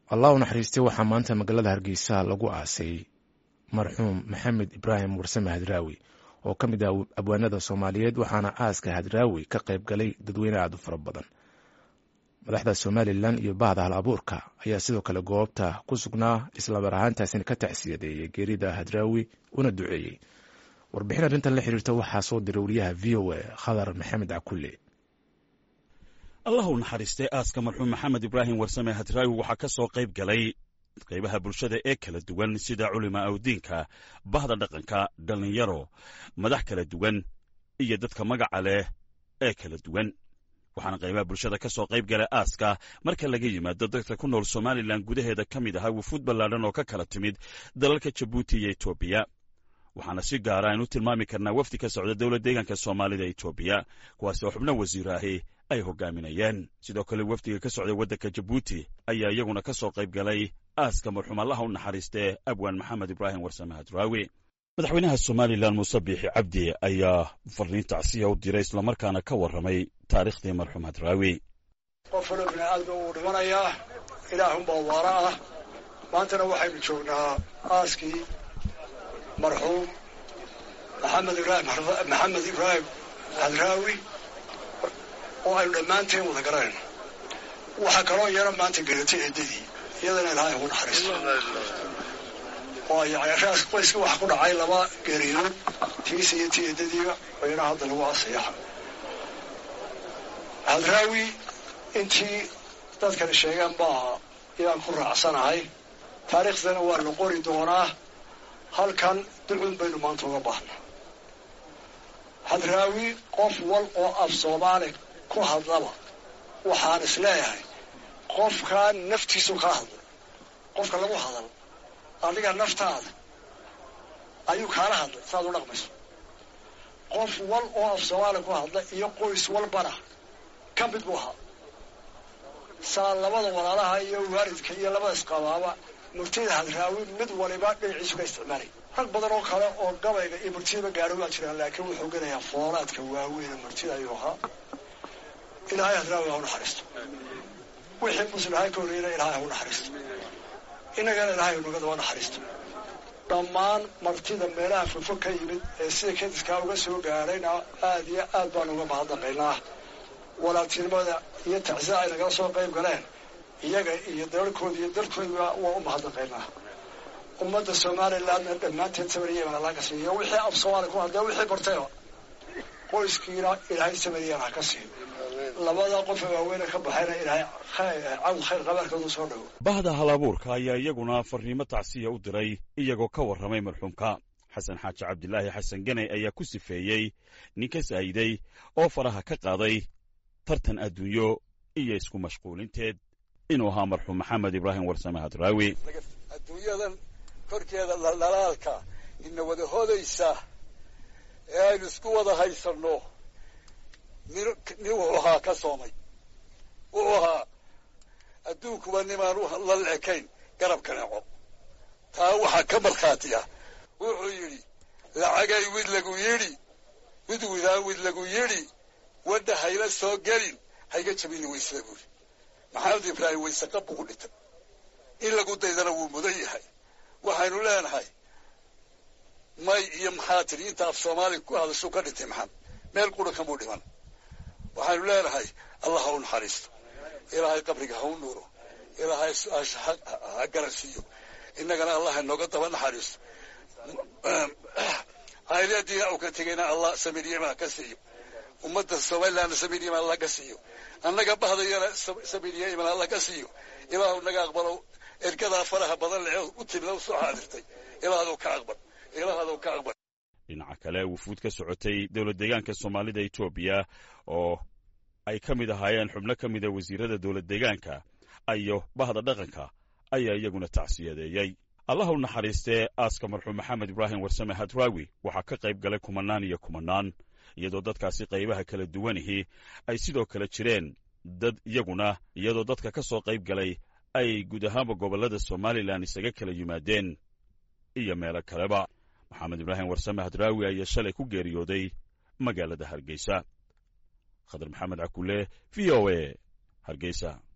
allah u naxariistay waxaa maanta magaalada hargeysa lagu aasay marxuum maxamed ibraahim warsame hadraawi oo ka mid ah abwaanada soomaaliyeed waxaana aaska hadraawi ka qayb galay dadweyne aad u fara badan madaxda somalilan iyo bahda hal abuurka ayaa sidoo kale goobta ku sugnaa islamar ahaantaasina ka tacsiyadeeyay geerida hadraawi una duceeyey warbixin arrintan la xiriirta waxaa soo diray wariyaha v o a khadar maxamed cakulle allah u naxariistay aaska marxuum maxamed ibraahim warsame hadraawi waxaa ka soo qayb galay qaybaha bulshada ee kala duwan sida culima awdiinka bahda dhaqanka dhallinyaro madax kala duwan iyo dadka magaca leh ee kala duwan waxaana qaybaha bulshada ka soo qayb galay aaska marka laga yimaado dadka ku nool somalilan gudaheeda ka mid ahaa wufuud ballaadhan oo ka kala timid dalalka jabuuti iyo etoobiya waxaana si gaara aynu tilmaami karnaa wafdi ka socda dowla deegaanka soomaalida etoobiya kuwaasi oo xubno wasiir ahi ay hogaaminayeen sidoo kale wafdiga ka socday waddanka jabuuti ayaa iyaguna ka soo qayb galay aaska marxuum allaha u naxariistee abwaan maxamed ibraahim warsame hadraawi madaxweynaha somalilan muuse biixi cabdi ayaa farriin tacsiya u diray islamarkaana ka warramay taariikhdii marxuum hadraawi qof walo bini aadma wuu dhimanayaa ilaahunbaa waara ah maantana waxaynu joognaa aaskii marxuum maxamed ibraahim maxamed ibraahim hadraawi oo aynu dhammaanteen wada garanayno waxaa kaloo yaro maanta geratay eedadii iyadana ilaahay ugu naxariisto oo yani qoyska waxa ku dhacay laba geeriyood tiisa iyo ti eedadiiba bayna hadda lagu asayaxa hadraawi intii dadkani sheegeen baa ayaan ku raacsanahay taariikhdana waa la qori doonaa halkan ducun baynu maanta uga baahnaa hadraawi qof wal oo af soomaali ku hadlaba waxaan is leeyahay qofkaan naftiisu kaa hadlay qofka lagu hadal adiga naftaada ayuu kaala hadlay saaad u dhaqmayso qof wal oo af soomaali ku hadla iyo qoys walbana ka mid buu ahaa saa labada walaalaha iyo waalidka iyo labada isqabaaba murtida hadraawi mid waliba dhinaciisu ka isticmaalay rag badan oo kale oo gabayga iyo murtidaba gaaro waa jiraan laakiin wuxuu gelayaa foolaadka waaweyn murtida ayuu ahaa ilaahay hadraawi ha u naxariisto wixii muslihay ka horeyna ilaahay ha u naxariisto innagana ilaahay unaga daba naxariisto dhammaan martida meelaha fofo ka yimid ee sida kadiskaa uga soo gaadhayna aad iyo aad baan uga mahadnaqaynaa walaaltinimada iyo tacsida ay nagala soo qayb galeen iyaga iyo dalalkooda iyo dalkooda waa u mahadnaqaynaa ummadda somalilandna dhammaanteed samariyana laga siiyo wixii af soomaali ku hadlee wixii bartayba qoyskiina ilaahay samariyana ha ka siiyo labada qof ee waaweyne ka baxayna ilaahay cawd khayr qabaarkooda soo dhawo bahda hal abuurka ayaa iyaguna farriimo tacsiya u diray iyagoo ka warramay marxuumka xasan xaaji cabdilaahi xasan ganay ayaa ku sifeeyey nin ka saa'iday oo faraha ka qaaday tartan adduunyo iyo isku mashquulinteed inuu ahaa marxuum maxamed ibraahim warsame hadraawi adduunyadan korkeeda dhaldhalaalka ina wada hodaysa ee aynu isku wada haysanno nin nin wuxuu ahaa ka soomay wuxuu ahaa adduunkuba nimaan la leekayn garab kaneeco taa waxaa ka markhaati ah wuxuu yidhi lacagay wid lagu yidhi wid widaan wid lagu yidhi wadda hayla soo gelin hayga jabini waysla buuri maxamed ibraahim wayse qabbu ku dhintay in lagu daydana wuu mudan yahay waxaynu leenahay may iyo maxaa tidhi inta af soomaaliga ku hadashuu ka dhintay maxamed meel qura kamuu dhiman waxaynu leenahay allah ha u naxariisto ilaahay qabriga ha u nuuro ilaahay su-aasha ha garansiiyo innagana allah inooga daba naxariisto hayleediina u ka tegayna allah samiriyama ka siiyo ummadda somalilandna samiriyama allah ka siiyo annaga bahdayana samiriya iman allah ka siiyo ilaahu naga aqbalo ergadaa faraha badan lee u timida u soo xaadirtay ilaahadou ka aqbal ilaahadou ka aqbal dhinaca kale wufuud ka socotay dowlad deegaanka soomaalida etoobiya oo ay ka mid ahaayeen xubno ka mida wasiirada dowlad deegaanka iyo bahda dhaqanka ayaa iyaguna tacsiyadeeyey allah u naxariistee aaska marxuum maxamed ibraahim warsame hadraawi waxaa ka qayb galay kumanaan iyo kumanaan iyadoo dadkaasi qaybaha kala duwanihii ay sidoo kale jireen dad iyaguna iyadoo dadka ka soo qayb galay ay guud ahaanba gobollada somalilan isaga kala yimaadeen iyo meelo kaleba maxamed ibraahim warsame hadraawi ayaa shalay ku geeriyooday magaalada hargeysa khadar maxamed cakule v o a hargeysa